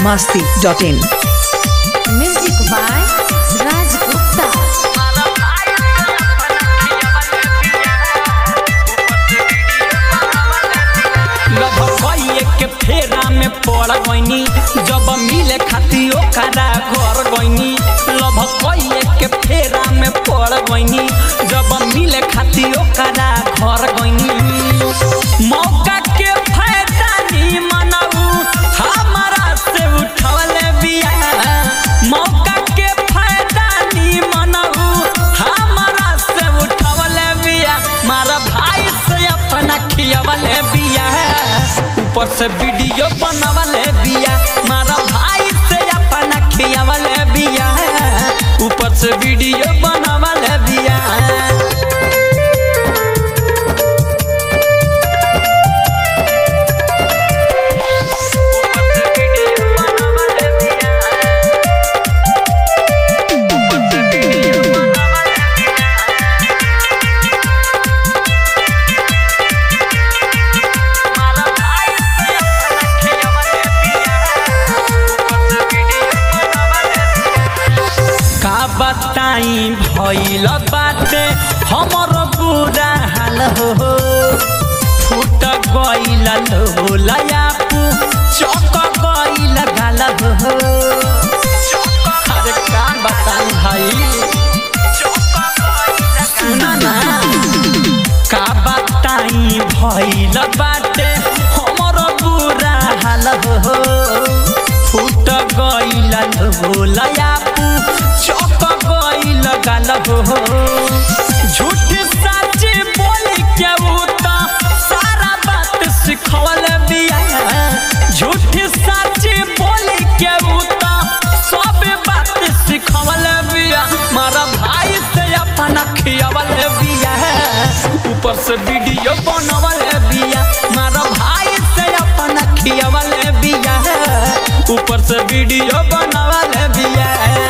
biharmasti.in Music by Raj Gupta. लभकइए के फेरा में पड़ गईनी जब मिले खाती ओकरा घर गईनी लभकइए के फेरा में पड़ गईनी जब मिले खाती ओकरा घर गईनी मौका के फायदा नी मनाऊ हमारा से उठवले बिया मौका के फायदा नी मनाऊ हमारा से उठवले बिया मारा भाई से अपना खियवले बिया ऊपर से वीडियो बनवले बिया मारा भाई से अपना खियवले बिया ऊपर से वीडियो बनवले बिया का बताई भइल बाटे हमर बुरा हाल हो फूट गइल लोलया पू चक गइल गाल हो अरे का बताई भाई सुना ना का बताई भइल बाटे हमर बुरा हाल हो फूट गइल भोलया पू चक गइल गाल हो झूठ सच बोल के उ त सारा बात सिखवल बिया झूठ सच बोल के उ त सब बात सिखवल बिया मारा भाई से अपना खियवल बिया ऊपर से वीडियो बनवल बिया मारा भाई से अपना खियवल बिया ऊपर से वीडियो बनवल बिया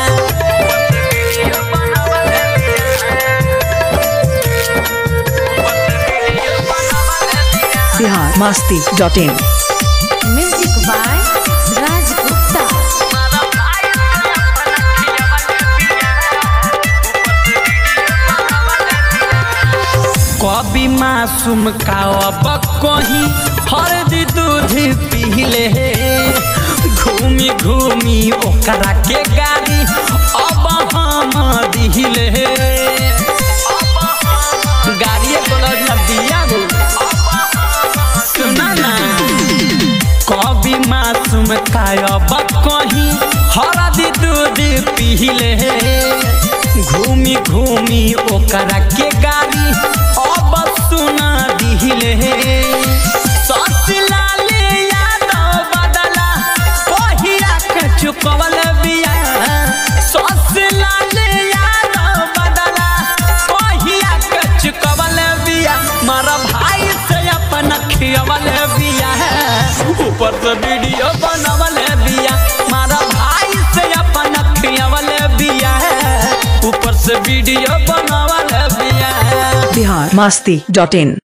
biharmasti.in Music by Raj Gupta. कभी मासूम का अब कहीं हरदी दूध पीले घूमी घूमी ओकरा के गाड़ी अब हम दिले गाड़िए बोल दिया गो सुना ना कभी मासूम का अब कहीं हरदी दूध पीले घूमी घूमी ओकरा के गाड़ी अब सुना दिले ससला ले यादव बदला पहिरा के चुकवल बिया ससला ले यादव बदला पहिरा के चुकवल बिया मारा भाई से अपना खियवल बिया ऊपर से वीडियो बनवल बिया मारा भाई से अपना खियवल बिया ऊपर से वीडियो बनवल बिया biharmasti.in